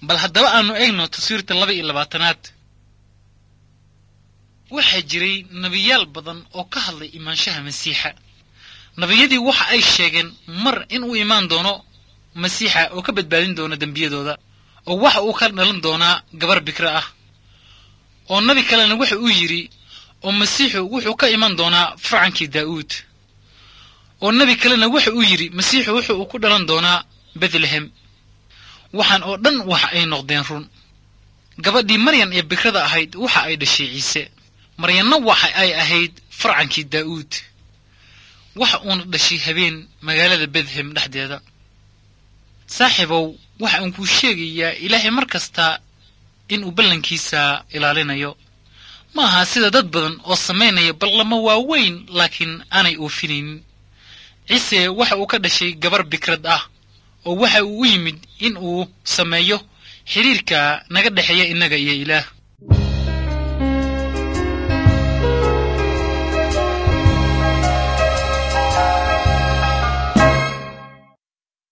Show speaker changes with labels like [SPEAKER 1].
[SPEAKER 1] bal haddaba aanu eegno taswiirta laba iyo labaatanaad waxaa jiray nebiyaal badan oo ka hadlay imaanshaha masiixa nebiyadii waxa ay sheegeen mar in uu imaan doono masiixa oo ka badbaadin doona dembiyadooda oo waxa uu ka dhalan doonaa gabar bikra ah oo nebi kalena waxa uu yidhi oo masiixu wuxuu ka iman doonaa farcankii daa'uud oo nebi kalena waxa uu yidhi masiixu wuxuu ku dhalan doonaa betlehem waxaan oo dhan waxa ay noqdeen run gabadhii maryan ee bikrada ahayd waxa ay dhashay ciise maryanna waxa ay ahayd farcankii daa'uud waxa uuna dhashay habeen magaalada betlehem dhexdeeda saaxiibow waxa aan kuu sheegayaa ilaahay mar kasta inuu ballankiisa ilaalinayo ma aha sida dad badan oo samaynaya ballamo waaweyn laakiin aanay oofinaynin ciise waxa uu ka dhashay gabar bikrad ah oo waxa uu u yimid in uu sameeyo xidhiirka naga dhexeeya innaga iyo ilaah